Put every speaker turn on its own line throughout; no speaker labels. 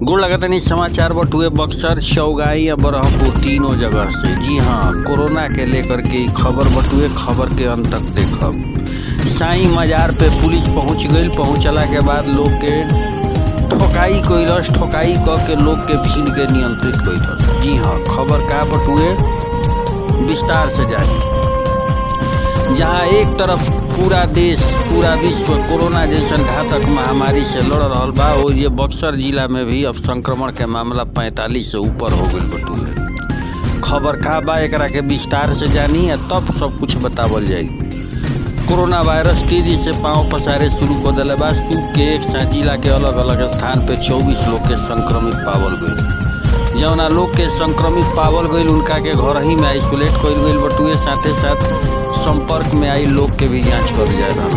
गुड़ लगतनी समाचार बटुए बक्सर चौगाई या बरहपुर तीनों जगह से जी हाँ कोरोना के लेकर के ई खबर बटुए खबर के अंत तक देखब साई मजार पे पुलिस पहुंच गई पहुंचला के बाद लोग के ठोकाई कैलस ठोकाई क के लोग के भीड़ के नियंत्रित कैलस जी हाँ खबर का बटुए विस्तार से जानी जहाँ एक तरफ पूरा देश पूरा विश्व कोरोना जैसन घातक महामारी से लड़ रहा बा वो ये बक्सर जिला में भी अब संक्रमण के मामला 45 से ऊपर हो गई बटूरे खबर का बा एकरा के विस्तार से जानी या तब सब कुछ बतावल जाई कोरोना वायरस तेजी से पांव पसारे शुरू कर दिले बा सूख के एक साथ जिला के अलग अलग स्थान पे 24 लोग के संक्रमित पावल गई जौना लोग के संक्रमित पावल गई उनका के घर ही में आइसोलेट कइल गई बटुए साथे साथ संपर्क में आई लोग के भी जांच कर जा रहा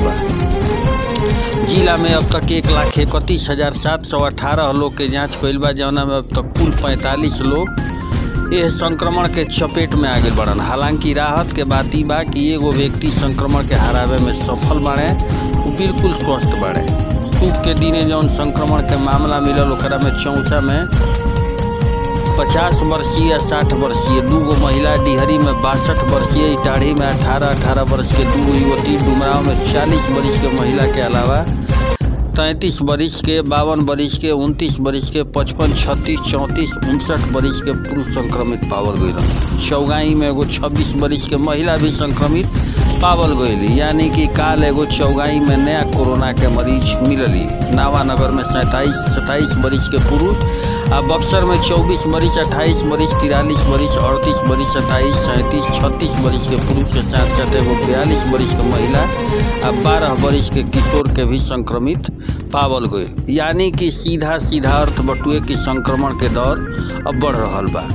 बा जिला में अब तक एक लाख इकतीस हजार सात सौ अठारह लोग के जांच कइल बा जौना में अब तक कुल पैंतालीस लोग यह संक्रमण के चपेट में आ गए बड़न हालांकि राहत के बात ई बा कि एगो व्यक्ति संक्रमण के हरावे में सफल बाड़े वो बिल्कुल स्वस्थ बाड़े सूख के दिने जौन संक्रमण के मामला मिलल ओकरा में चौसा में पचास वर्षीय या साठ वर्षीय दूगो महिला डिहरी में बासठ वर्षीय इटाढ़ी में अठारह अठारह वर्ष के दू युवती डुमराव में चालीस वर्ष के महिला के अलावा तैंतीस वर्ष के बावन वर्ष के उनतीस वर्ष के पचपन छत्तीस चौंतीस उनसठ वर्ष के पुरुष संक्रमित पावल गई चौगाई में एगो छब्बीस वर्ष के महिला भी संक्रमित पावल गई यानी कि काल एगो चौगाई में नया कोरोना के मरीज मिलली नावानगर में सैंताईस सत्ताईस वर्ष के पुरुष आ बक्सर में चौबीस वर्ष अट्ठाईस वर्ष तिरालीस वर्ष अड़तीस वर्ष सत्ताईस सैंतीस छत्तीस वर्ष के पुरुष के साथ साथ एगो बयालीस वर्ष के महिला आ बारह वर्ष के किशोर के भी संक्रमित पावल गई यानी कि सीधा सीधा अर्थ बटुए कि संक्रमण के दौर अब बढ़ रहा बा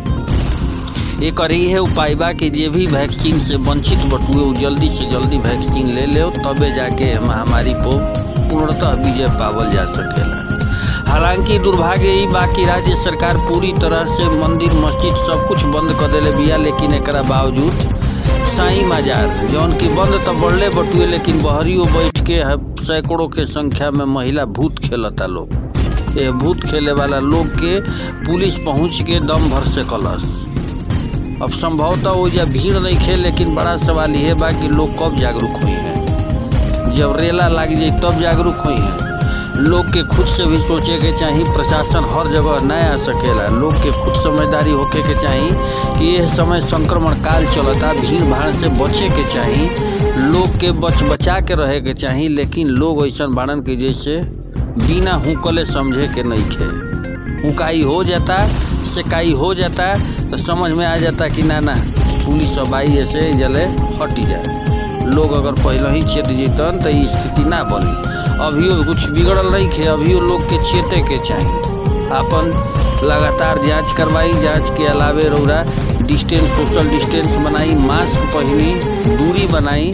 एक है उपाय बा कि जे भी वैक्सीन से वंचित बटुए वो जल्दी से जल्दी वैक्सीन ले ले तबे जाके महामारी को पूर्णतः विजय पावल जा सकेला हालांकि दुर्भाग्य ई बा कि राज्य सरकार पूरी तरह से मंदिर मस्जिद सब कुछ बंद कर दिले बिया लेकिन एक बावजूद साई मजार जौन की बंद तो बढ़ले बटुए लेकिन बहरियो बैठ के सैकड़ों के संख्या में महिला भूत खेलता लोग ये भूत खेले वाला लोग के पुलिस पहुंच के दम भर से कलस अब संभवतः वो या भीड़ नहीं खे लेकिन बड़ा सवाल यह बा कि लोग कब जागरूक हुई हैं जब रेला लग जाए तब जागरूक हुई हैं लोग के खुद से भी सोचे के चाहिए प्रशासन हर जगह न आ सकेला लोग के खुद समझदारी होके के चाहिए कि यह समय संक्रमण काल चलता भीड़ भाड़ से बचे के चाहिए लोग के बच बचा के रहे के चाहिए लेकिन लोग ऐसा बाड़न के जैसे बिना हुकले समझे के नहीं खे हुकाई हो जाता शिकाई हो जाता तो समझ में आ जाता कि ना ना पुलिस अब आई ऐसे जले हटी जाए लोग अगर पहले ही चेत जीतन तो ये स्थिति ना बनी अभियो कुछ बिगड़ल नहीं खे अभियो लोग के चेते के चाहिए अपन लगातार जांच करवाई जांच के अलावे रौरा डिस्टेंस सोशल डिस्टेंस बनाई मास्क पहनी दूरी बनाई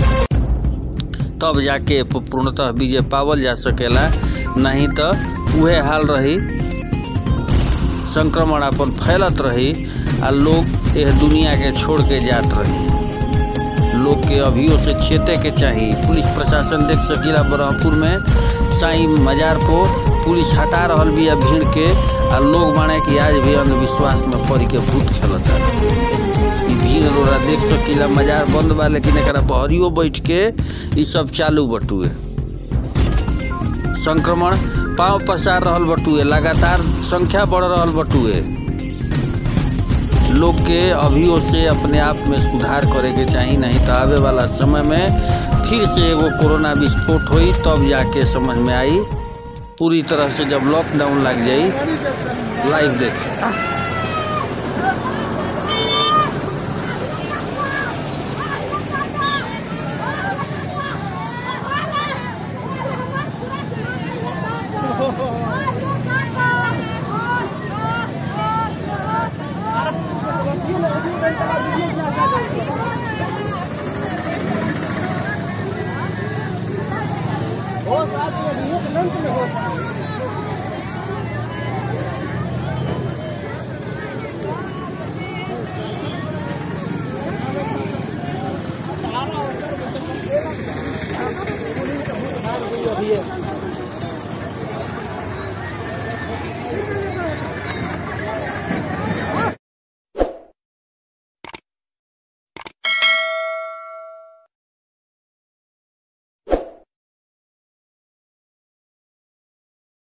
तब जाके पूर्णतः विजय पावल जा सकेला नहीं तो वह हाल रही संक्रमण अपन फैलत रही आ लोग यह दुनिया के छोड़ के जात रही लोग के अभियो से चेते के चाहिए पुलिस प्रशासन देख सकीला ब्रह्मपुर में साई मजार को पुलिस हटा रहा बिया भीड़ के आ लोग माने कि आज भी अंधविश्वास में पड़ के भूत खेलता भीड़ रोरा देख सकीला मजार बंद बा लेकिन एक बहरियो बैठ के ये सब चालू बटुए संक्रमण पाँव पसार रहा बटुए लगातार संख्या बढ़ रहा बटुए लोग के अभियो से अपने आप में सुधार करे के चाहिए नहीं तो आवे वाला समय में फिर से एगो कोरोना विस्फोट हुई तब जाके समझ में आई पूरी तरह से जब लॉकडाउन लग जाई लाइव देखें
हो साथ में लंच में हो